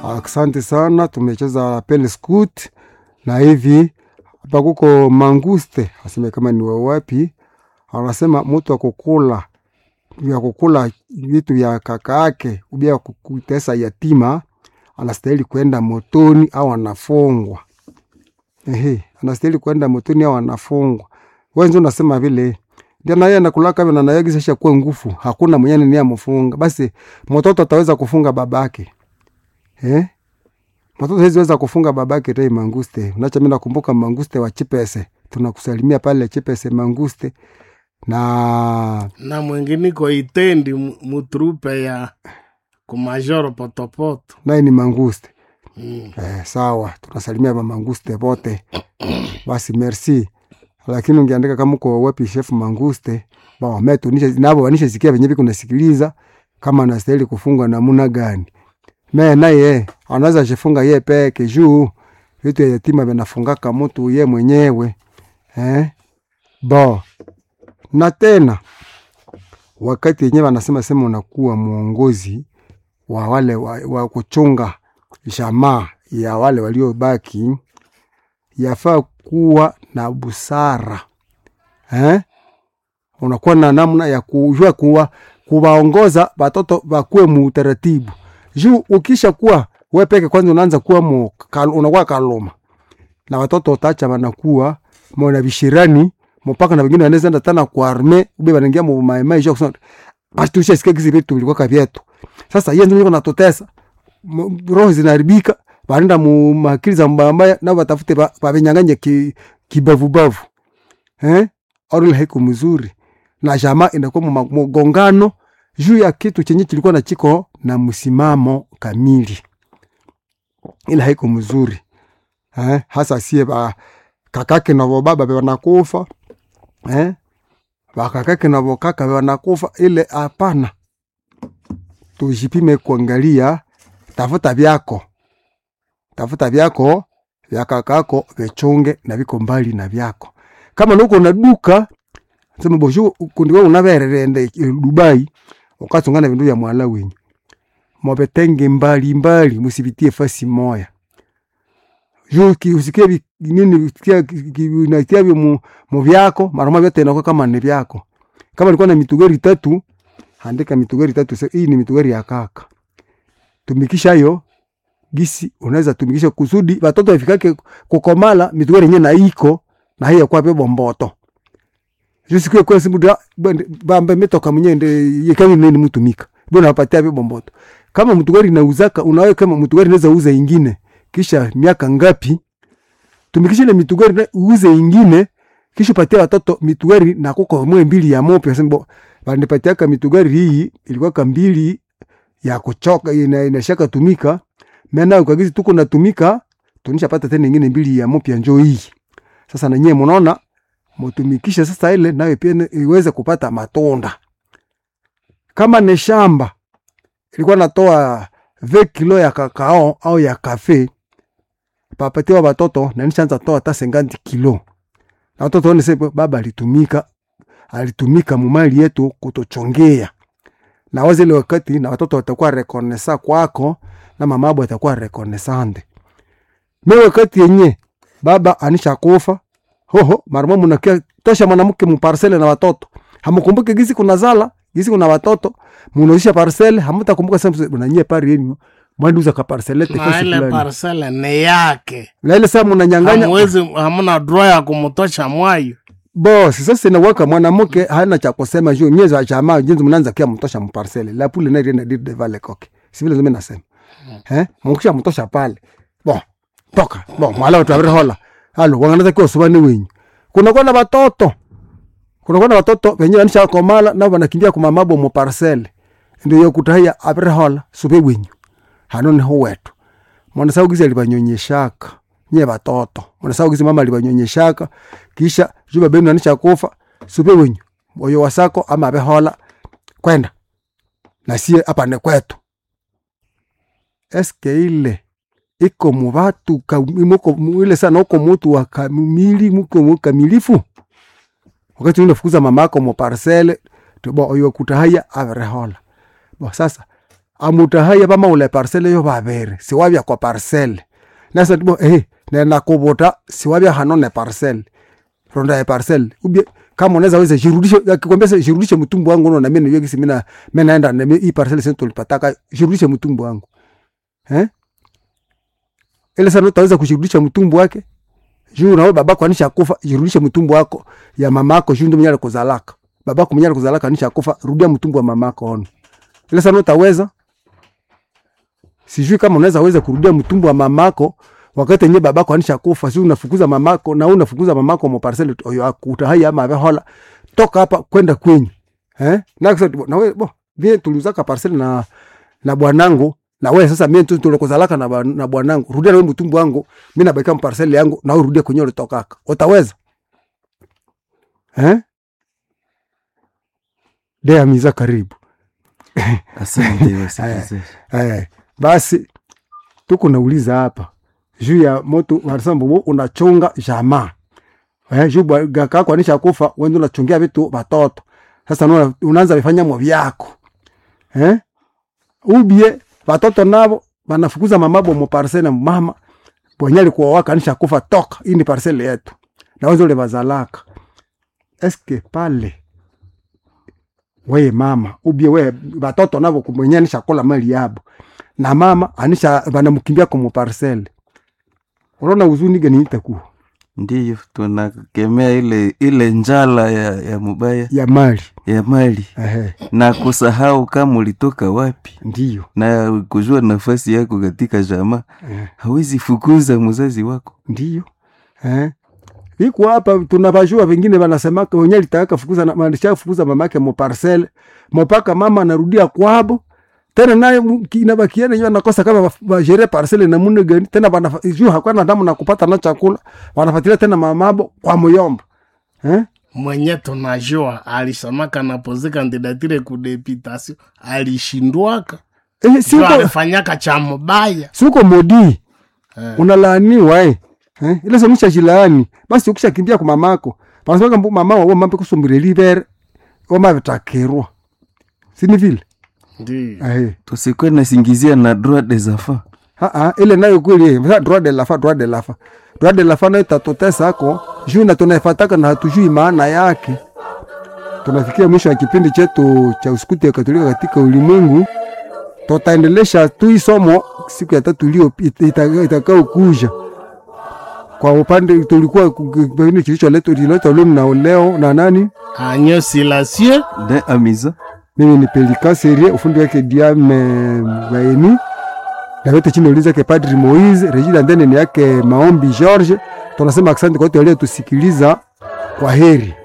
Asante sana, tumecheza pele scoot na hivi hapa kuko manguste, aseme kama ni wawapi, anasema mtu akukula ya kukula vitu vya kaka yake ubia kutesa yatima anastahili kwenda motoni au anafungwa. Ehe, anastahili kwenda motoni au anafungwa. Wenzo unasema vile ndio na yeye anakulaka hivyo na naye kisha kuwa nguvu, hakuna mwenye ni amfunga. Basi mtoto ataweza kufunga babake. Eh? Mtoto hawezi weza kufunga babake tei manguste. Unacha mimi nakumbuka manguste wa Chipese. Tunakusalimia pale Chipese manguste na na mwinginiko itendi mu- mutrupe ya kumajoro potopoto naye ni manguste. mm. Eh, sawa, tunasalimia mamanguste wote. Basi merci. Lakini ungeandika kama uko wapi chef manguste, ba wametu nisha nabo wanisha sikia venye viko nasikiliza kama anastahili kufungwa namna gani. Me naye anaweza jifunga ye peke juu vitu ya yatima vinafungaka mtu ye mwenyewe. Eh? Bo. Na tena wakati yenyewe wanasema sema unakuwa mwongozi wa wale wa, wa kuchunga jamaa ya wale waliobaki, yafaa kuwa na busara eh? Unakuwa na namna ya kujua kuwa kuwaongoza watoto wakuwe muutaratibu juu ukisha kuwa we peke kwanza unaanza kuwa mu, kal, unakuwa kaloma na watoto utacha wanakuwa mona vishirani mpaka na wengine wanaweza enda tena kwa arme ube wanaingia mu maimai juu kusema basi tushasikia kizi vitu vilikuwa kavyetu sasa yeye ndio natotesa M- roho zinaharibika wanaenda mu makili za mbaya mbaya na watafute ba- bavinyanganye ki, kibavubavu eh orule haiko mzuri na jamaa inakuwa mu ma- mgongano juu ya kitu chenye kilikuwa na chiko na msimamo kamili ila haiko mzuri eh hasa sie ba kakake na baba wanakufa eh bakakake na bokaka wanakufa ile hapana tujipime kuangalia tafuta vyako tafuta vyako vya kakako vichunge na viko mbali na vyako kama nuko na duka sema boshu kundi wewe unavererende Dubai ukatungana vindu vya mwala wenyu mobetenge mbali mbali musivitie fasi moya juu ki- usikie vi- nini kia natia vyo mu, mu vyako maroma vyote inakuwa kama ni vyako kama ilikuwa na mitugari tatu andika mitugari tatu se- hii ni mitugari ya kaka tumikisha hiyo gisi unaweza tumikisha kusudi watoto wafikake kukomala mitugari yenyewe na iko na hiyo kwa bebo mboto juu siku kwa simu da bambe metoka mwenyewe nde yekani nini mtumika bwana wapatia bebo mboto kama mtugari nauzaka unawe kama mtugari naweza uza ingine kisha miaka ngapi tumikisha ile mitugari na uuze ingine kisha patia watoto mitugari na kuko mwe mbili ya mope sema banipatiaka mitugari hii ilikuwa ka mbili ya kuchoka ina, inashaka tumika mena ukagizi tuko natumika tunishapata tena ingine mbili ya mpya njoo hii sasa na nyie mnaona mutumikishe sasa ile nayo pia ni- iweze kupata matunda kama ni shamba ilikuwa natoa ve kilo ya kakao au ya kafe papatiwa watoto na nishaanza toa hata senganti kilo na watoto one sasa baba alitumika alitumika mumali yetu kutochongea na wazi ile wakati na watoto watakuwa rekonesa kwako na mamabu atakuwa rekonesande me wakati yenye baba anisha kufa hoho marimo munakia tosha mwanamke muparsele na watoto hamukumbuke gizi kuna zala gizi kuna watoto munaisha parsele hamutakumbuka sasa unanyie pari yenu mwanduza ka parselete na fasi ile fulani parsele ni yake na ile saa munanyanganya hamwezi hamuna droa ya kumutosha mwayo bosi sasa inawaka mwanamke hana cha kusema juu nyezo ya jamaa jinsi mnaanza kia mtosha mparcele la pule na rienda dire vale koke si vile zime nasema eh mkisha mtosha pale bo toka bo mwala watu abiri hola halo wanganaza kwa subani wenyu kuna kwa na watoto kuna kwa na watoto wenye wanisha komala na wanakimbia kwa mamabo mu parcele ndio yokutahia abiri hola sube wenyu hanone ho wetu mwana saugizi alibanyonyeshaka nye batoto mwana saugizi mama alibanyonyeshaka kisha juba benu anisha kufa sube wenyu oyo wasako ama abehola kwenda na sie hapa ni kwetu eske ile iko mubatu ka- muko mu- ile sana uko mutu wa kamili muko mu kamilifu wakati unafukuza mama yako mu parcele tubo oyo kutahaya aberehola bo sasa amutahaya vamaula parcele yo vaviri siwavya kwa parcele nasa tibo eh nena kuvuta siwavya hano ne parcele ronda ya parcele ubye kama unaweza weza jirudishe akikwambia sasa jirudishe mtumbu wangu unaona mimi niweki simina mimi naenda na hii parcele sasa tulipataka jirudishe mtumbu wangu eh ile sana utaweza kushirudisha mtumbu wake juu nawe babako anisha kufa jirudishe mtumbu wako ya mamako juu ndio mnyale kuzalaka babako mnyale kuzalaka anisha kufa rudia mtumbu wa mamako ono ile sana utaweza sijui kama unaweza weza kurudia mtumbu wa mamako wakati yenye babako anisha kufa si unafukuza mamako na unafukuza mamako mo parcel oyo akutahai ama avehola toka hapa kwenda kwenyu eh na kisa na wewe bo vile tuliuzaka parcel na na bwanangu na wewe sasa mimi tu tulikozalaka na, ba- na bwanangu rudia na wewe mtumbu wangu mimi nabaki parcel yangu na wewe rudia kwenye ulitokaka utaweza eh Dea miza karibu Asante wasikilizaji. Eh, basi tuko nauliza hapa juu ya moto wanasambu unachunga jamaa eh, juu bwa- gaka yako anisha kufa wende unachungia vitu watoto sasa una- unaanza vifanya mwa vyako eh? ubie watoto navo wanafukuza mamabo mu parcele na mama bwenye alikuwa waka anisha kufa toka hii ni parcele yetu na wewe ule bazalaka eske pale weye mama ubie we batoto navo kumwenye anisha kola mali yabo na mama anisha banamkimbia kwa parcele unaona huzuni gani itakuwa Ndiyo tunakemea ile ile njala ya, ya mubaya ya mali ya mali ehe na kusahau kama ulitoka wapi ndiyo na kujua nafasi yako katika jamaa. eh, Hawezi fukuza mzazi wako. ndiyo eh iko hapa tunavajua vingine wanasemaka wenye alitaka fukuza na maanisha fukuza mamake mo parcele mpaka mama anarudia kwabo tena naye mu- kinabakiana yeye anakosa kama bajere parcele na mune gani tena bana juu hakuna damu na kupata na chakula wanafuatilia tena mamabo kwa muyomba eh mwenye tunajua alisemaka napoze kandidatire kudeputation alishindwaka eh Juu siko alifanyaka cha mubaya siko modi Eh. unalaaniwa eh eh ile somisha jilaani basi ukisha kimbia kwa mamako panasema mbu mama wao mambe kusumbire libere wama vitakirwa sini vile Ndiyo. eh Tusikwe nasingizia na droit des enfants. ah ah ile nayo kweli eh Sasa droit de la fa droit de la fa droit de la fa nayo tatotesa ako juu na tunaifataka na hatujui maana yake tunafikia mwisho wa kipindi chetu cha uskuti ya katolika katika ulimwengu tutaendelesha tu hii somo siku ya tatu iliyo itakao kuja kwa upande tulikuwa ku- ku- kipindi kilicholetwa kililetwa leo na leo na nani Agneau Silencieux De amisa. mimi ni Pelika Serie, ufundi wake Diame Baeni, na yote chini uliza ke Padri Moise Regina, ndene ni yake Maombi George. Tunasema asante kwa wote waliotusikiliza, kwa heri.